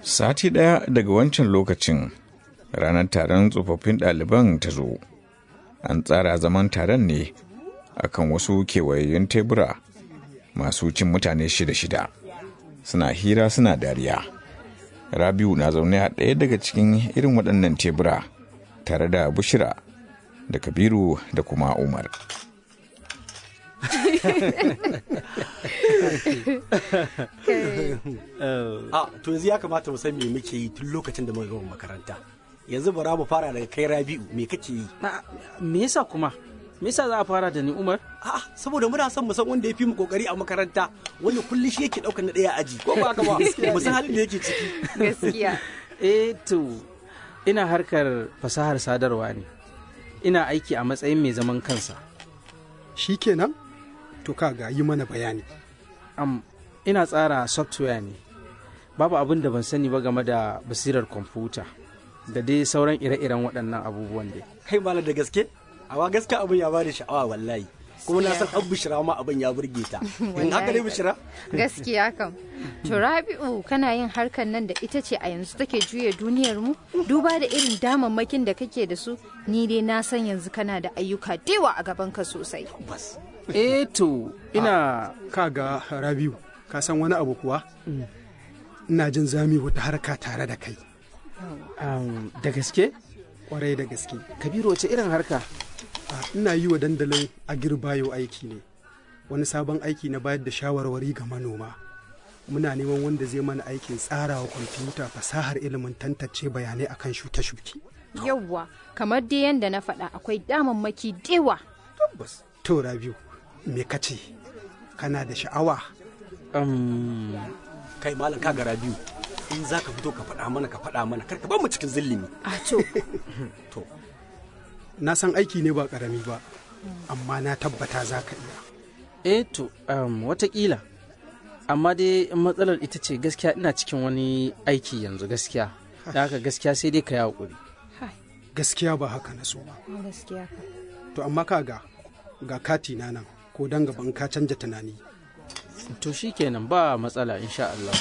Sati ɗaya daga wancan lokacin ranar taron tsofaffin ɗaliban ta zo. An tsara zaman taron ne akan wasu kewayayyun tebura masu cin mutane shida-shida. Suna hira suna dariya. Rabiu na zaune a ɗaya daga cikin irin waɗannan tebura tare da Bushira da Kabiru da kuma Umar. a to yanzu ya kamata mu san me muke yi tun lokacin da muka gama makaranta yanzu bara mu fara daga kai rabi'u me kake yi me yasa kuma me yasa za a fara da ni umar a'a saboda muna son mu san wanda ya fi mu kokari a makaranta wanda kullum shi yake daukar na daya aji ko ba haka ba mu san halin da yake ciki gaskiya eh to ina harkar fasahar sadarwa ne ina aiki a matsayin mai zaman kansa shi kenan to kaga yi mana bayani am ina tsara software ne babu abin da ban sani ba game da basirar kwamfuta da dai sauran ire-iren waɗannan abubuwan dai kai malam da gaske awa gaske abin ya bada sha'awa wallahi kuma na san an bishira ma abin ya burge ta in haka ne bishira gaskiya kam to rabi'u kana yin harkar nan da ita ce a yanzu take juya duniyar mu duba da irin damammakin da kake da su ni dai na san yanzu kana da ayyuka dewa a gaban ka sosai bas eh to ina kaga rabiu ka san wani abu kuwa ina jin zami wata harka tare da kai um, da gaske kwarai da gaske kabiru wace irin harka a, ina yi wa dandalin agirbayo aiki ne wani sabon aiki na bayar da shawarwari ga manoma muna neman wanda zai mana aikin tsarawa kwamfuta fasahar ilimin tantance bayanai akan shuke-shuke yawwa kamar dai yanda na faɗa akwai damammaki dewa tabbas to rabiu me kace kana da sha'awa um, kai malam ka ga rabi'u in za ka fito ka faɗa mana ka faɗa mana kar ka bar mu cikin zillimi a to to na san aiki ne ba karami ba amma na tabbata za ka iya eh to um, watakila amma dai matsalar ita ce gaskiya ina cikin wani aiki yanzu gaskiya da haka gaskiya sai dai ka yi haƙuri gaskiya ba haka na so ba gaskiya kam to amma kaga ga kati na nan ko dan gaban ka canja tunani to shikenan ba matsala insha Allah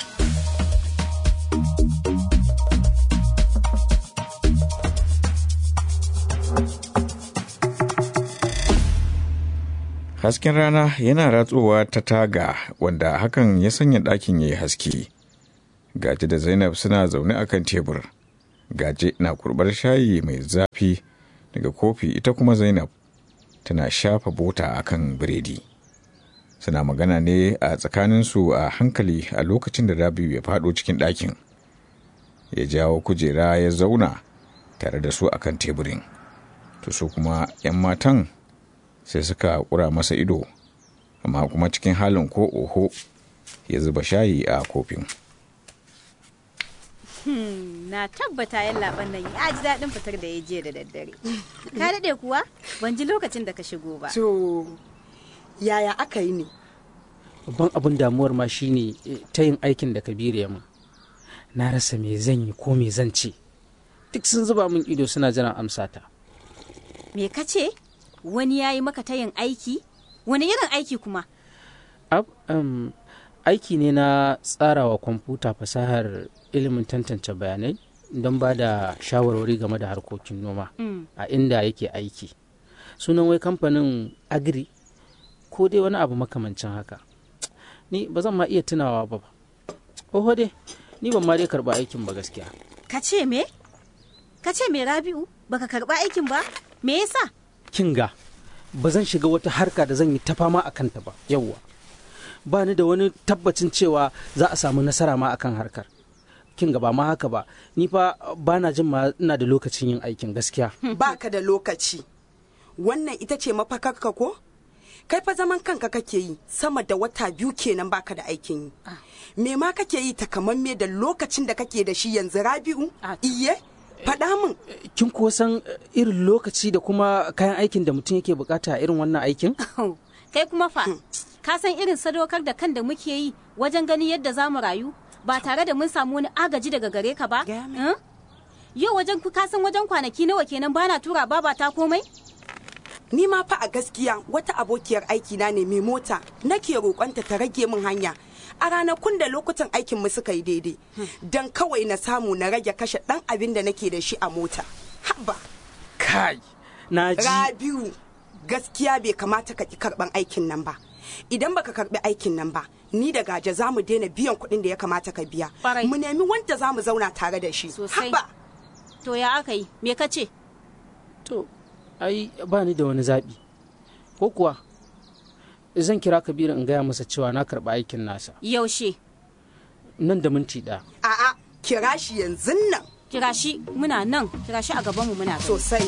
Hasken rana yana ratsowa ta taga wanda hakan ya sanya ɗakin ya yi haske. Gaje da Zainab suna zaune a kan tebur. Gaje na kurbar shayi mai zafi daga kofi ita kuma Zainab tana shafa bota a kan biredi. Suna magana ne a tsakaninsu a hankali a lokacin da Rabiu ya faɗo cikin ɗakin. Ya jawo kujera ya zauna tare da su akan teburin. To su kuma 'yan matan sai suka kura masa ido amma kuma cikin halin ko oho ya zuba shayi a kofin na tabbata yan laban nan ya ji daɗin fitar da ya je da daddare ka daɗe kuwa ban ji lokacin da ka shigo ba To, yaya aka yi ne? babban abin damuwar ma shine eh, ta yin aikin da kabiru ya min na rasa me zan yi ko me zan ce duk sun zuba min ido suna jiran amsata me ka ce wani ya yi maka tayin aiki wani irin aiki kuma Ab, um, aiki ne na tsarawa kwamfuta fasahar ilimin tantance bayanai don ba da shawarwari game da harkokin noma a inda yake aiki sunan wai kamfanin agri ko dai wani abu makamancin haka ni ba zan ma iya tunawa ba oho dai ni ban ma dai karba aikin ba gaskiya ka ce me ka ce me rabi'u baka karba aikin ba me yasa kinga ba zan shiga wata harka da zan yi ta fama a kanta ba yawwa ba ni da wani tabbacin cewa za a samu nasara ma akan harkar kinga ba ma haka ba ni fa ba na jin ma ina da lokacin yin aikin gaskiya Baka da lokaci. Wannan ita ce mafakarka ko? Kai fa zaman kanka kake yi sama da wata biyu kenan baka da aikin yi. Me ma kake yi takamamme da lokacin da kake da shi yanzu Rabi'u? Ah. Iye? Faɗa min. kin kuwa san eh, irin lokaci da kuma kayan aikin da mutum yake bukata a irin wannan aikin kai kuma fa ka san irin sadaukar da kan da muke yi wajen ganin yadda za mu rayu ba tare da mun samu wani agaji daga gare ka ba Gaya min. Eh? yau wajen ku ka san wajen kwanaki nawa kenan bana tura baba ta komai Ni ma fa a gaskiya wata abokiyar aikina ne mai mota nake roƙonta ta rage min hanya a ranakun da lokutan aikin mu suka yi daidai don kawai na samu na rage kashe dan abin da nake da shi a mota haba kai na ji rabiu gaskiya bai kamata ka ki karban aikin nan ba idan baka karbi aikin nan ba ni da gaje za mu daina biyan kuɗin da ya kamata ka biya Ƙwarai. mu nemi wanda za mu zauna tare da shi Sosai. haba To ya aka yi? Me ka ce? to ai ba ni da wani zaɓi ko kuwa zan kira kabiru in gaya masa cewa na karɓi aikin nasa Yaushe? nan da minti ɗaya a'a kira shi yanzu nan Kira shi muna nan, kira shi a gabanmu muna so. sosai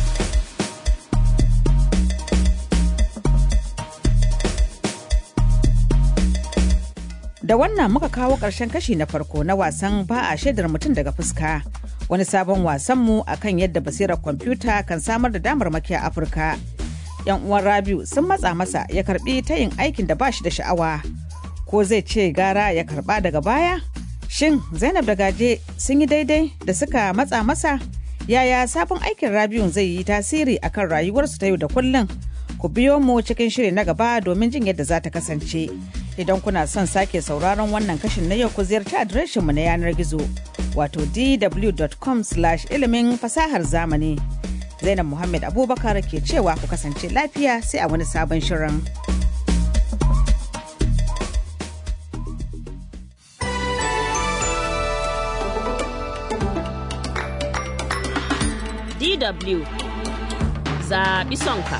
Da wannan muka kawo ƙarshen kashi na farko na wasan ba a shaidar mutum daga fuska. Wani sabon wasanmu a kan yadda basirar kwamfuta kan samar da damarmaki a Afirka. Yan uwan Rabiu sun matsa masa ya karbi tayin aikin da ba shi da sha'awa. Ko zai ce gara ya karba daga baya? Shin Zainab da Gaje sun yi daidai da suka matsa masa? Yaya sabon aikin Rabiu zai yi tasiri akan rayuwarsu ta yau da kullum? Ku biyo mu cikin shiri na gaba domin jin yadda za ta kasance. Idan kuna son sake sauraron wannan kashin na yau ku ziyarci adireshinmu na yanar gizo wato dw.com ilimin fasahar zamani. Zainab Muhammad Abubakar ke cewa ku kasance lafiya sai a wani sabon shirin. DW zaɓi sonka.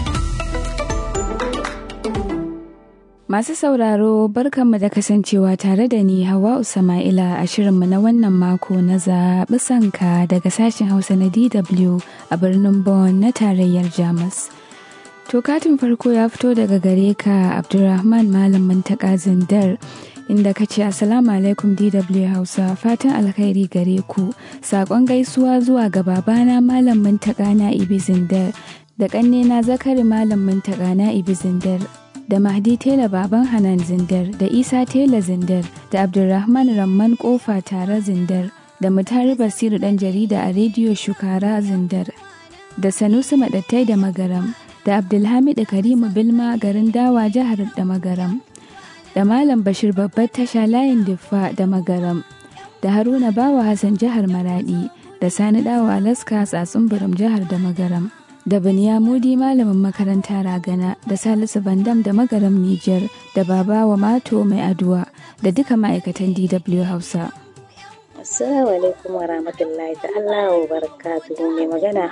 Masu sauraro barkanmu da kasancewa tare da ni Hawa Sama'ila a shirinmu na wannan mako na zaɓi sanka daga sashen Hausa na DW a birnin Bonn na tarayyar Jamus. To katin farko ya fito daga gare ka Abdulrahman Malam Mantaka Zindar inda ka ce Assalamu alaikum DW Hausa fatan alkhairi gare ku saƙon gaisuwa zuwa ga babana Malam Mantaka na Ibi Zindar da ƙannena Zakari Malam Mantaka na Ibi Zindar da Mahdi Tela Baban Hanan Zindar da Isa Tela Zindar da Abdulrahman Ramman Kofa Tare Zindar da Mutari Basiru ɗan jarida a rediyo Shukara Zindar da Sanusi Maɗattai da Magaram da Abdulhamid Karimu Bilma garin Dawa jihar da Magaram da Malam Bashir babbar tasha layin Diffa da Magaram da Haruna Bawa Hassan jihar Maradi da Sani Dawa Alaska tsatsun Biram jihar da Magaram. da Mudi malamin makaranta ragana da Salisu Bandam da magaram Nijar da Babawa Mato mai aduwa da duka ma'aikatan DW Hausa. Assalamu alaikum wa rahmatullahi ta'ala wa barakatuhu mai magana